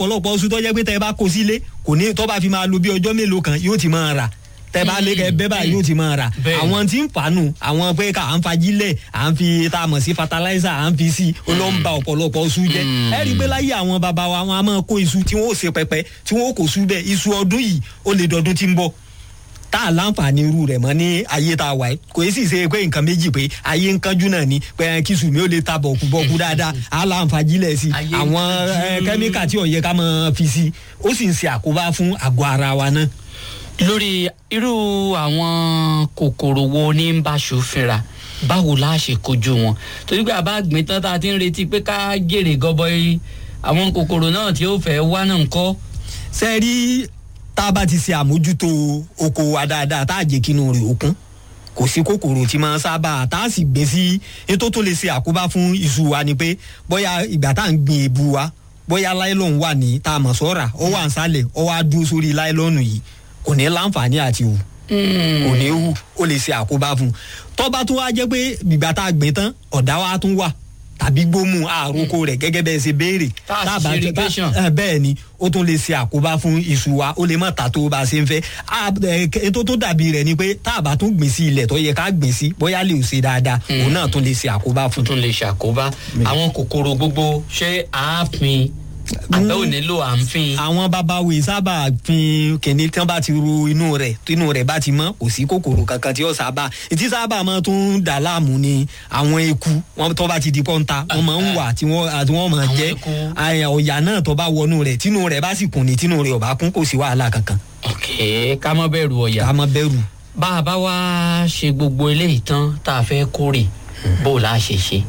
ọ̀pọ̀lọpọ̀ oṣù tó jẹ́ pé tẹ́ ẹ bá kó sílé kò ní tó bá fi máa lo bí ọjọ́ mélòó kan yóò ti máa rà tẹ́ bá lé kẹ́ bẹ́ẹ̀ báyìí yóò ti máa rà Bẹ́ẹ̀. àwọn tí ń fàánù àwọn pé ká à ń fajílẹ̀ à ń fi tá a mọ̀ sí fertilizer à ń fi sí ó ló ń ba ọ̀pọ̀lọpọ̀ iṣu jẹ́ ẹ rí i pé láyé àwọn bàbá wa wọn a máa kó iṣu tí wọ́n ó ṣe pẹpẹ tí wọ́n ó kó sú bẹ́ẹ̀ iṣu ọdún yìí ó lè dọdún tí ń bọ̀ tá a láǹfààní irú rẹ̀ mọ́ ní ayé tá a wà yìí kò sì ṣe pé nǹkan méjì pé ayé ń kánjú náà ni pé kí sùn mi ó lè ta bọ̀kú bọ̀kú dáadáa á láǹfààjílẹ̀ sí i Ayé ń àwọn kánjú. eh, kẹ́míkà tí ó yẹ ká máa fi sí i ó sì ń ṣe àkóbá fún àgọ́ ara wa náà. lórí irú àwọn kòkòrò wo ní ń bá ṣòfinra báwo la ṣe kojú wọn torí pé àbá gbìn tán tá a ti ń retí pé ká jèrè gọbọi àwọn kòkòrò náà tí ó fẹ́ wá náà ń kọ́. ṣe rí tá a bá ti ṣe àmójútó oko wa dáadáa tá a jẹ́ kínú rẹ̀ òkun kò sí kòkòrò tí máa ń sábà tá a sì gbé sí ètò tó lè ṣe àkóbá fún iṣu wa ni pé bóyá ìgbà tá à ń gbin èbu wa bóyá láìlọ́n wà ní tá a mọ̀ sọ́ra ó wà ń sálẹ̀ ó wá dúró sórí láìlọ́nù yìí kò ní láǹfààní àti hù kò ní hù ó lè ṣe àkóbá fún un tọ́ba tó wá jẹ́ pé ìgbà tá a gbìn tán ọ̀dá wa tún wà tàbí gbómù àròkọ rẹ̀ gẹ́gẹ́ bẹ́ẹ̀ ṣe béèrè Tá a sì Tá a bá- ṣe irrigation. tá- ẹ, bẹ́ẹ̀ ni ó tún lè ṣe àkóbá fún iṣu wa ó lè má ta tó bá a ṣe ń fẹ́ A- ẹ, k- ètò tó dàbí rẹ̀ ni pé tá a bá tún gbìn sí ilẹ̀ tó yẹ ká gbìn sí bóyá lè ṣe dáadáa òun náà tún lè ṣe àkóbá fún tún lè ṣàkóbá àwọn kòkòrò gbogbo ṣé àáfin àbẹ́ ò nílò àǹfin. àwọn babawo sábà fin kìnní tí wọn bá ti ru inú rẹ̀ inú rẹ̀ bá ti mọ́ kò sí kòkòrò kankan tí ó sábà ìtí sábà máa tún dà láàmú ni àwọn eku wọn tó bá ti di pọ́ńta wọn máa ń wà tí wọn àti wọn máa Àwọn jẹ eku. àyà ọ̀yà náà tó bá wọnú rẹ̀ tínú rẹ̀ bá sì kùn ní tínú rẹ̀ ò bá kún kò sí wàhálà kankan ok ká mọ́ bẹ̀rù ọ̀yà. ká má bẹ̀rù. bá a bá wá ṣe gbogbo eléyìí tán tá a fẹ́ kórè bó la ṣe ṣe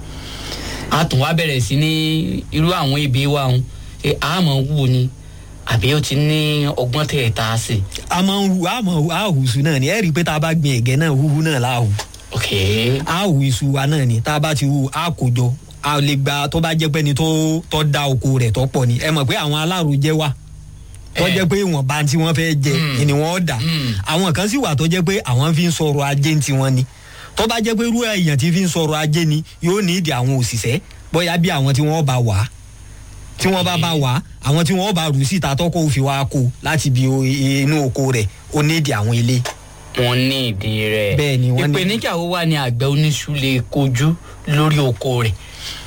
a tún wá bẹ̀rẹ̀ sí ní irú àwọn ibi wa ń ṣe àmọ́ wù ni àbí ó ti ní ọgbọ́n tẹ̀ tá a sè. a máa ń hu a máa hu a hu iṣu náà ni ẹ rí i pé tá a bá gbin ẹ̀gẹ́ náà huhu náà la hù ok a hu iṣu wa náà ni tá a bá ti hu a kò jọ a lè gba tó bá jẹ́ pé ni tó tó da oko rẹ̀ tó pọ̀ ni ẹ mọ̀ pé àwọn alárojẹ wà tó Eh. jẹ́ pé ìwọ̀n bá tí wọ́n fẹ́ jẹ Mm. ni wọ́n dà Mm. àwọn kan sì wà tó jẹ́ pé àwọn fi ń sọ̀rọ̀ ajé ń tiwọn ni tó bá jẹ́ pé irú èèyàn tí fi ń sọ̀rọ̀ ajé ni yóò ní ìdí àwọn òṣìṣẹ́ bóyá bí àwọn tí wọ́n bá wà á tí wọ́n bá bá wà á àwọn tí wọ́n bá rù síta tọ́kọ̀ òfin wa kó láti bí o- inú oko rẹ̀ ó ní ìdí àwọn ilé. wọn ní ìdí rẹ̀ Bẹ́ẹ̀ ni, wọ́n ní- ìpèníjà wo wà ní àgbẹ̀ oníṣu lè kojú lórí oko rẹ̀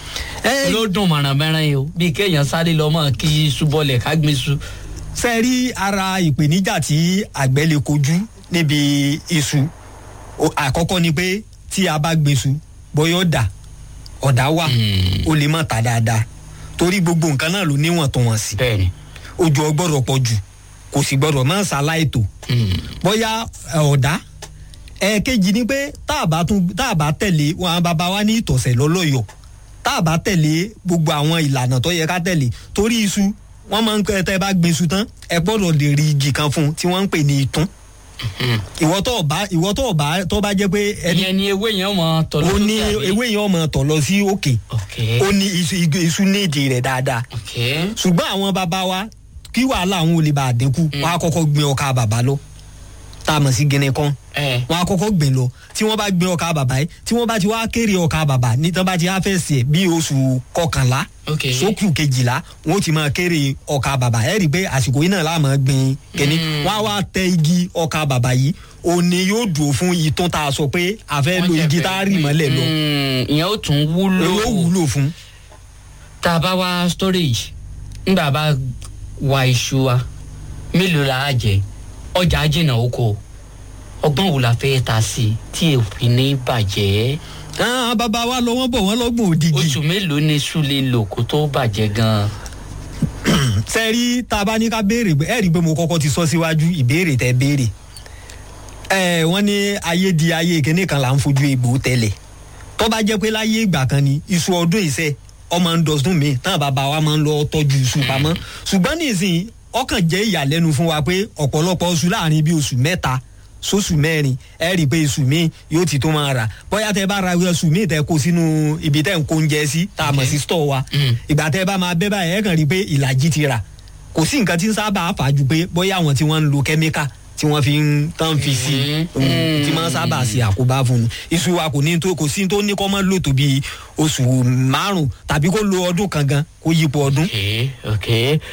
ẹ ló dùn mọ̀rànmọ́rán yìí o bí kéèyàn sáré lọ mọ̀ kí iṣu bọlẹ̀ ká gbé iṣu. ṣe rí ara ìpèníjà tí àgbẹ̀ lè kojú níbi iṣu O- àkọ́kọ́ ni pé tí a bá gbèsù bóyá ọ̀dà ọ̀dà wà Mm. ó lè má ta dáadáa torí gbogbo nǹkan náà ló níwọ̀ntúnwọ̀nsì bẹ́ẹ̀ni ojú ọgbọ́dọ̀ pọ̀ jù kò sì gbọ́dọ̀ má ṣaláìtò Mm. bóyá ẹ, ọ̀dà ẹ̀ẹ̀kejì ni pé tá a bá tún tá a bá tẹ̀lé wọn àwọn bàbá wa ní ìtọ̀sẹ̀ lọ́lọ́yọ̀ tá a bá tẹ̀lé gbogbo àwọn ìlànà tó yẹ ká tẹ̀lé torí iṣu wọ́n máa ń pẹ́ tẹ́ bá gbin iṣu tán ẹ gbọ́dọ̀ lè rí igi kan fún un tí wọ́n ń pè ní ìtún Mm. ìwọ tó bá ìwọ tó bá tó bá jẹ́ pé ẹni ìyẹn ni ewé yẹn mọ tọ̀lọ́ ó ní lókè àbí? ewé yẹn ọmọ tọ̀ lọ sí òkè ok ó ní iṣu igi- iṣu ní ìdí rẹ̀ dáadáa ok ṣùgbọ́n àwọn bàbá wa kí wàhálà àwọn olè bá a dínkù wọn á kọ́kọ́ gbin ọkà bàbá lọ tá a mọ̀ sí gíní kan ẹ wọn á kọ́kọ́ gbìn lọ tí wọ́n bá gbin ọkà bàbá yìí tí wọ́n bá ti wá kéré ọkà bàbá ní tí wọ́n bá ti wá fẹ́ sè bí oṣù kọkànlá ok sókù kejìlá wọn ó ti máa kéré ọkà bàbá ẹ rí i pé àsìkò yìí náà la máa gbin kíní Mm. wọn á wá tẹ igi ọkà bàbá yìí òní yóò dùn fún ìtún tá a sọ pé a fẹ́ lo igi tá a rì mọ́lẹ̀ lọ Mm, ìyẹn ó tún wúlò yóò wúlò fún. tá a bá wá storage nígbà bá wa iṣu wa mélòó la á jẹ ọjà jìnnà oko ọgbọ́n wo la fẹ́ ta sí i tí èèfì ní bàjẹ́ àwọn bàbá wa lọ wọ́n bọ̀ wọ́n lọ́gbọ̀n òdìgì. oṣù mélòó ni iṣu lè lò kó tó bàjẹ́ gan-an. sẹ́rí tá a bá ní ká béèrè ẹ rí i pé mo kọ́kọ́ ti sọ síwájú ìbéèrè tẹ béèrè ẹ wọ́n ní ayé di ayé kíní kan là ń fojú egbò tẹ́lẹ̀ tó bá jẹ́ pé láyé ìgbà kan ni iṣu ọdún ìṣe ọmọ ń dọ̀sùn mi táwọn bàbá wa máa ń lọ tọ́jú iṣu pamọ́ ṣùgbọ́n nísìnyí ọkàn jẹ́ ìyàlẹ́nu fún wa pé ọ̀pọ̀lọpọ̀ oṣù láàrin bíi oṣù mẹ́ta sóṣù mẹ́rin ẹ rí i pé iṣu mi yóò ti tó máa rà bóyá tẹ bá ra iṣu mi tẹ kó sínú ibi tẹ ń kó oúnjẹ sí tá a mọ̀ sí stọ̀ wa Mm. ìgbà tẹ bá máa bẹ́ báyìí ẹ kàn rí i pé ìlàjì ti rà kò sí nǹkan tí ń sábà fà ju pé bóyá àwọn tí wọ́n ń lo kẹ́míkà tí wọ́n fi ń tán fi sí Mm. mm, tí wọ́n sábà ṣe àkóbá fún un iṣu wa kò ní tó kò sí tó ní kọ́ mọ́ lò tó bí oṣù márùn-ún tàbí kó lo ọdún kan gan kó yípo ọdún ok ok